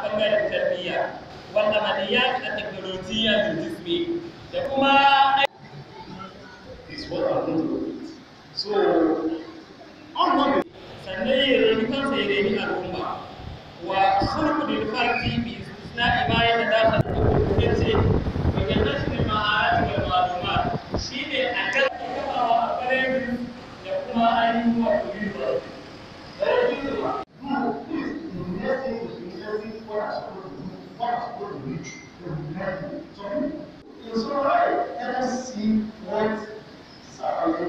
bangaren tarbiyya wanda maliyat a teknolojiya da jismi da kuma is what I'm going to repeat. So, I'm not sannan ya reni kansa ya reni al'umma wa sulhu lil fardi bi istisna'i ma yatadakhal yace wa jannatu ma'arati wal ma'lumat shine a kan kafawa a kare da kuma ainihin wa kullu da yake No, please, the next thing is researching what I'm supposed to do, what I'm supposed to reach, the next thing. So, it's all right. Let us see what Saturday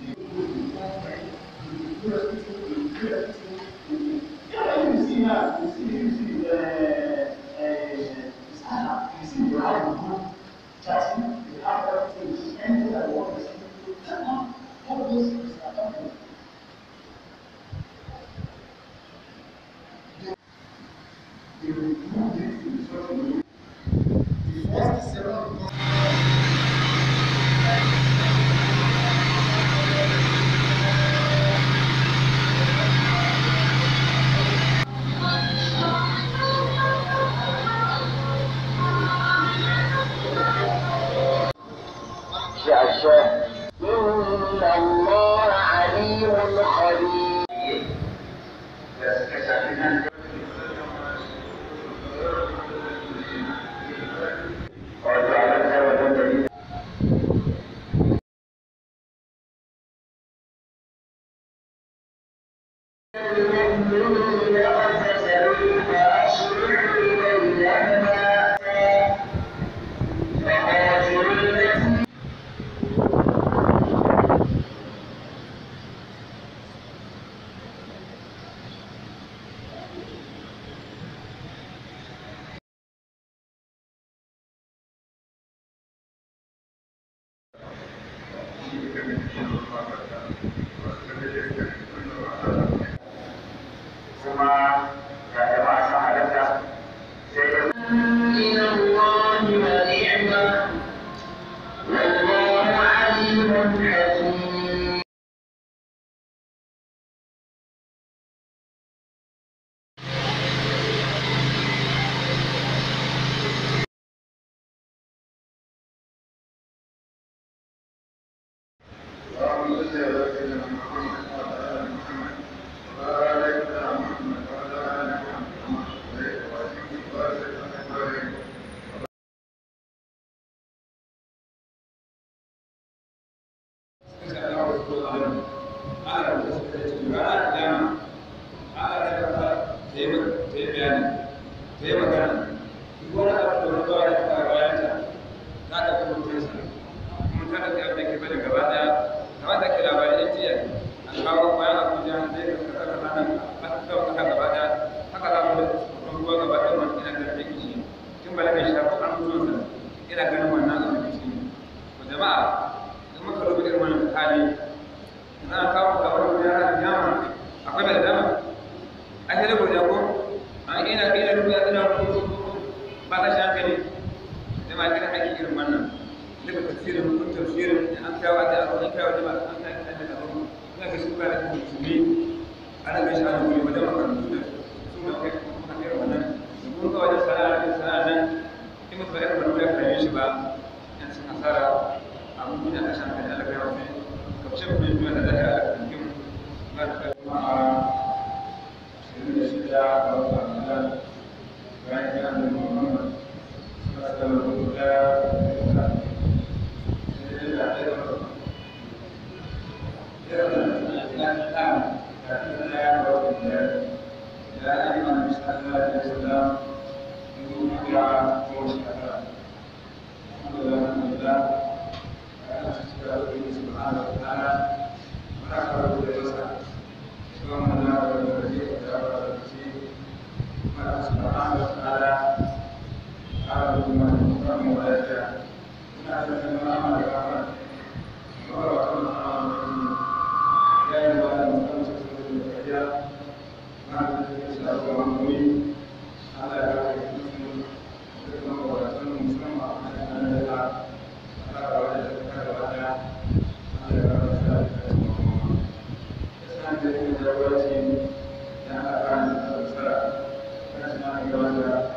Yeah, you see now, you see, you see, uh, uh, stand up, you see, you have a group chatting, you have everything, anything that you want to see. Come on, all those things are happening. They will do this in such a way. The first seven شاشة إن الله عليم خبير المؤمنين اقتتلوا فأصلحوا بينهما فقاتلوا التي kuma ga jama'a sun halatta sai da من الله ونعمة والله عليم حكيم ina ganin wannan abin da shi ne jama'a in muka rubuta irin wannan hali na kawo ka wani ya da dama akwai mai dama a sai da godiya ko an ina ina rubuta ina rubuta ba ka shi hankali da ma kira ake irin wannan daga tafsirin kun tafsirin an kawo da an kawo da an kawo da da abu ina ga shi ba da musulmi ana ga shi ana guri wajen makarantu da su ma kai kuma irin wannan kun ga wajen sana'a da sana'a nan in mutum irin wannan ya kare shi ba yan sun hasara abun duniya ta shan kai alaƙa yawa ne kamshin kuma duniya da zai alaƙa cikin ba da kai kuma a shirin da shida ga wata amina bayan ya da muhammad suna da rubuta da sai da da da يا أيها الناس لا تسلم من دعاء وشكرا الحمد لله الحمد لله أنا أشكر الله سبحانه وتعالى ونحمده ونستعينه اللهم لا ولي ولا ولي ولا سبحانه وتعالى على بما يكرم ولا يشاء ونحن من أمر الأمر ورسول الله يا أيها المسلمون الأحياء ما تجلس أبو عمري على هذه المسلم وكما ورسول مسلم أن يدعى على وجه الكرة على رسالة الإسلام الذي جواتي لأن أفعل الصلاة فنسمع جوازها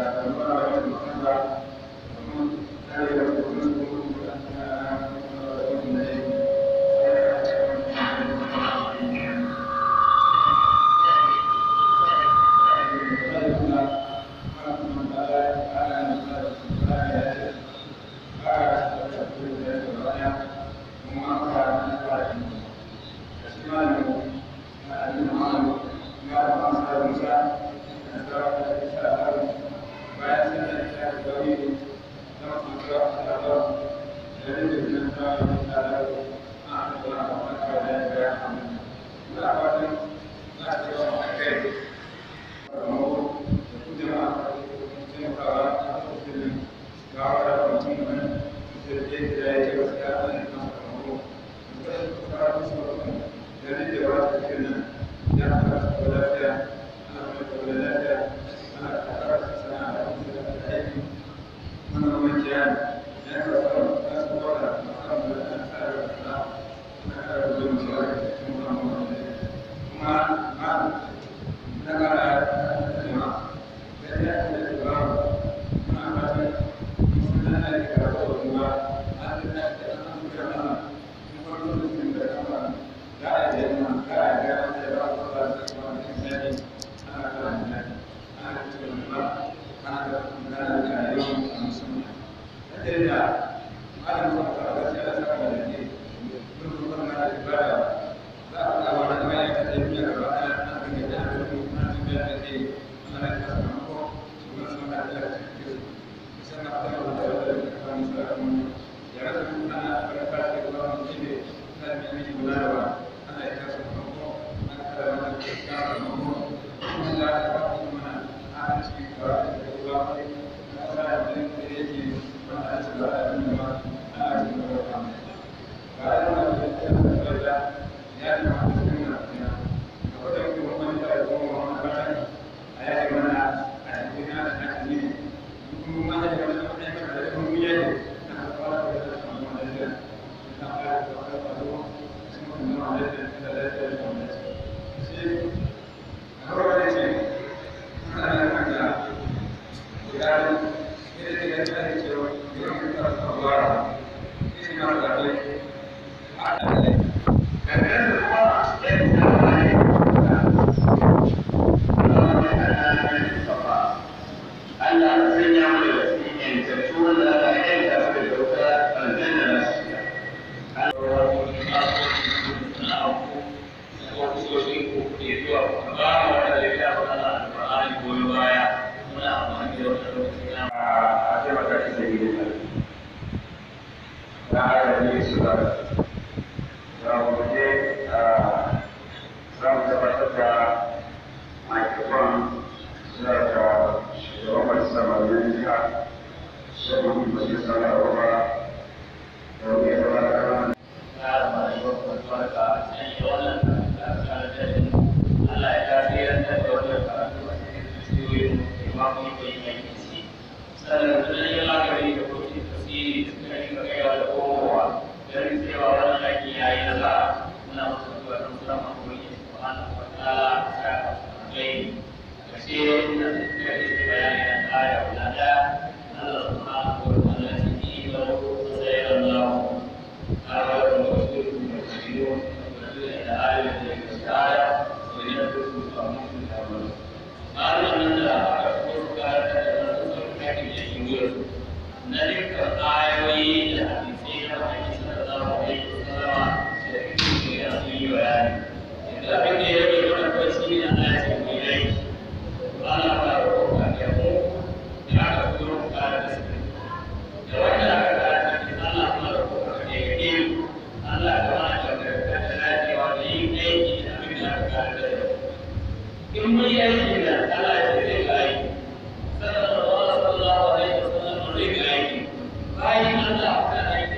bayan Allah ta aiki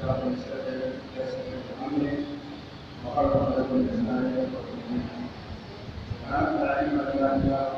شر الشر يسر امري وخلق لكم الانسان يفقه وانت علم لنا